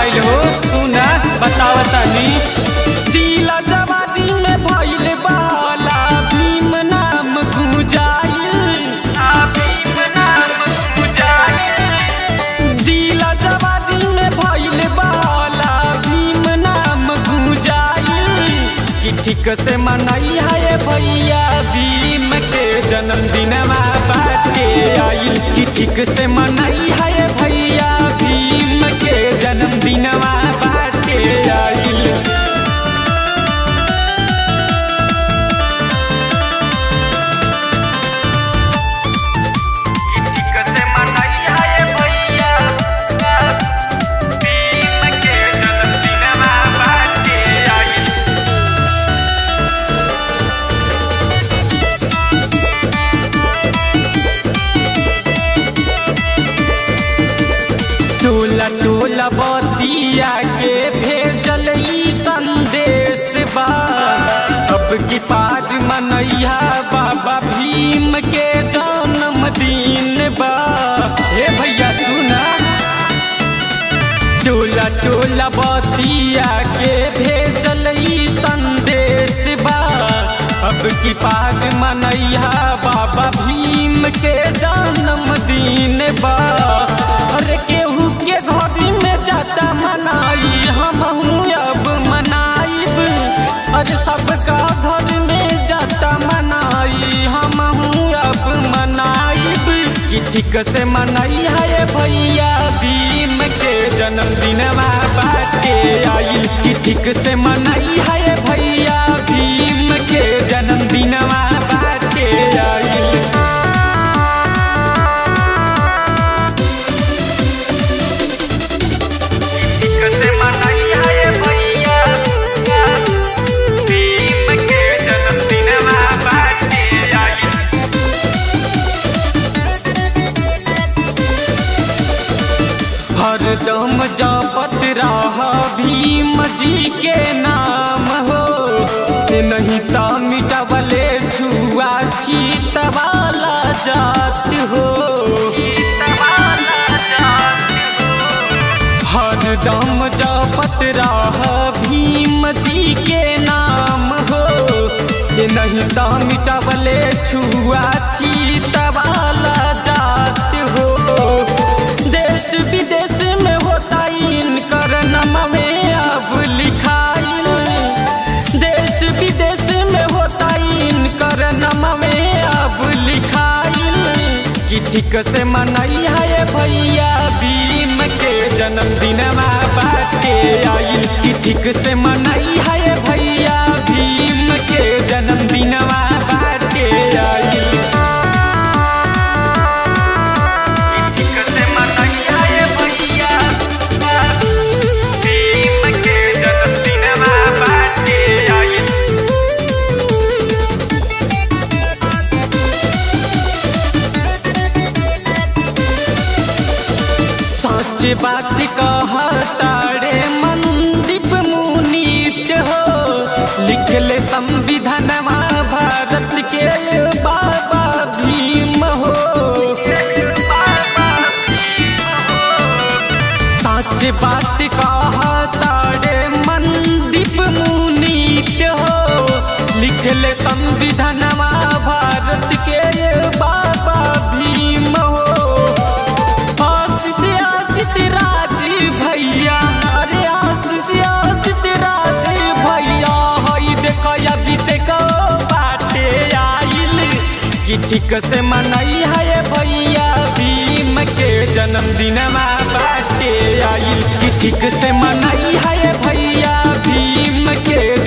आइल हो सुना बताव तनी जिला जवानी में भइल बाला भीम नाम गुजाइल आ भीम नाम गुजाइल जिला जवानी में भइल बाला भीम नाम गुजाइल कि ठीक से मनई है भैया भीम के जन्मदिनमा बाटे आइल कि ठीक से मनई है भैया भीम के जन्मदिनमा बाटे आइल कते मनई है भैया भीम के जन्मदिनमा बाटे आई टोला टोला बतिया के भेजल ई संदेश बा अब की पाज मनैया बाबा भीम के जन्मदिन बा हे भैया सुना टोला टोला बतिया के भेजल ई संदेश बा अब की पाज मनैया बाबा भीम के जन्मदिन बा अरे केहू के घर में जाता मनाई हम अब मनाइब अरे सबका घर में जाता मनाई हम अब मनाइब कि ठीक से मनई है भैया भीम के जन्मदिनवा बाटे आइल कि ठीक से मनई है भैया भीम के जन्मदिनवा बाटे आइल कते मनई है भैया भीम के जन्मदिनमा बाटे आई हरदम जपत रह भीम जी के नाम हो नहीं तो मिटवले छुआ छीत वाला जात हो हरदम जपत रह भीम जी के नाम हो नहीं तो मिटवले छुआ छीत वाला जात हो देश विदेश में होता इनकर नाम में अब लिखाइल देश विदेश में होता इनकर नाम में अब लिखाइल कि ठीक से मनई है भैया भीम के जन्मदिनमा बाटे आइल कि ठीक से मनई है भैया भीम के जन्मदिनमा बाटे आइल कते मनई है भैया भीम के जन्मदिनमा बाटे आई सच बात कहतारे मनदीप मुनीत हो लिखले संविधानमा भारत के बाबा भीम हो सच बात कहतारे मनदीप मुनीत हो लिखले संविधानमा भारत के बाबा भीम हो आशीष आजित राज भैया अरे आशीष आजित राज भैया हई देखो अभिषेक बाटे आइल कि ठीक से मनई है भैया भीम के जन्मदिनमा बाटे आइल कि ठीक से मनई है भैया भीम के